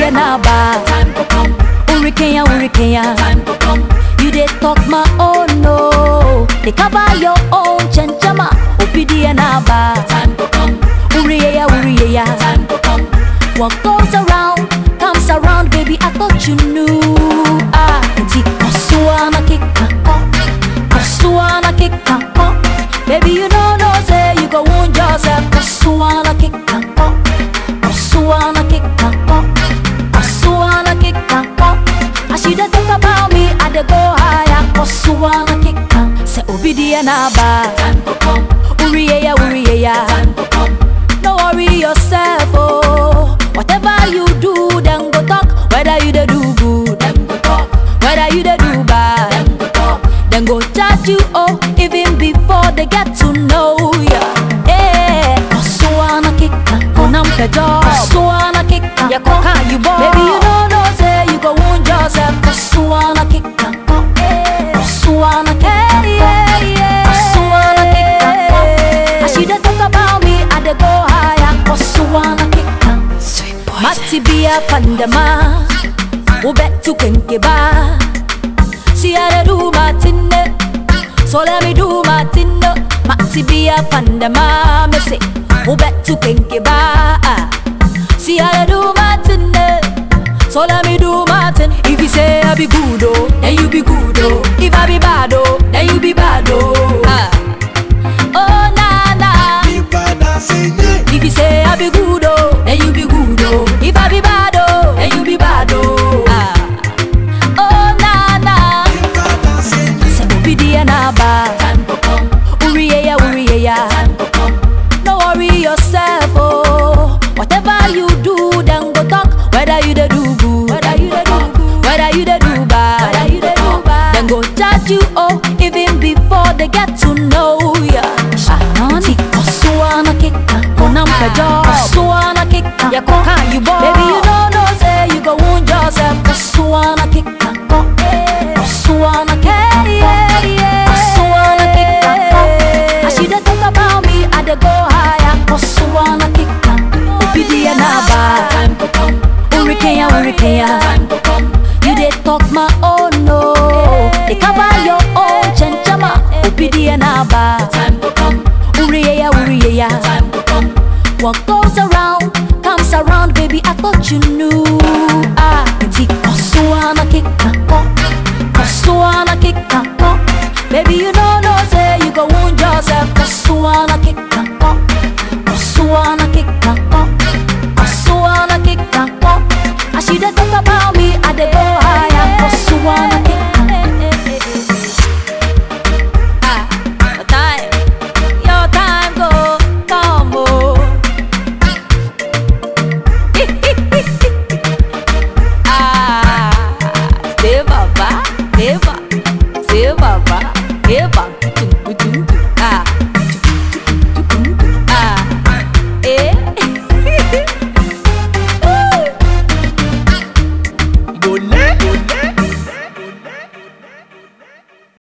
Ubidi Naba. Time go come, Hurricane, hurricane. time go come, You dey talk my own no. They cover your own chenchama. Ubidi Naba. time go come, Uriya, uriya. time go come. What goes around comes around, baby. I thought you knew. Ah, nti kosuana kika oh, kosuana kika oh. Baby, you know no say you go wound yourself. Kosuana kika oh, kosuana kika oh, kosuana kika oh. As you dey talk about me, I dey go higher. Kosuana kika, say obedient na ba. Time go come, Uriya, uriya. time go come, No worry yourself, oh. Whatever you do, them go talk. Whether you dey do good, them go talk, whether you dey do bad, them go talk. them go judge you, oh, even before they get to know ya. Eh, Kosuana kika, konam pejo. Kosuana kika, ya koka you boy. Baby, you know no say you go wound yourself. Kosuana kika, oh, eh. Kosuana kika, yeah, yeah. Kosuana kika, oh. As you dey talk about me, I dey go higher. Kosuana kika, Sweet boy. Mati bia pandama, ubetu kenkeba. See how they do my thing, eh. so let me do my thing. no. Mati bia pandama, me say, ubetu kenkeba. See how they do my thing, eh. so let me do my thing. If you say I be good, oh, then you be good, oh. If I be bad, oh, then you be bad, oh. Ah. Oh na na. If you say I be good, oh, then you be good, oh. If I be bad, oh, then you be bad, oh. Ah. Oh na na. Say obedient na ba. Time go come, Uriya, uriya. time go come, No worry yourself, oh. Whatever you do, then go talk. Whether you dey do good, whether you dey do good, whether you dey do bad, whether you dey do bad, then go judge you, oh, even before they get to know ya. Ti kosuana kika, konam pejo. Kosuana kika, ya koka you boy. Baby, you know no say you go wound yourself. Kosuana kika, oh, eh. Kosuana kika, yeah, yeah. Kosuana kika, oh. As you dey talk about me, I dey go higher. Kosuana kika, obedient na ba. time go come, Hurricane, hurricane. time go come, You dey talk my own no. They cover your own chenchama. Obedient na ba. time go come, Uriya, uriya. time go come. What goes around comes around, baby. I thought you knew.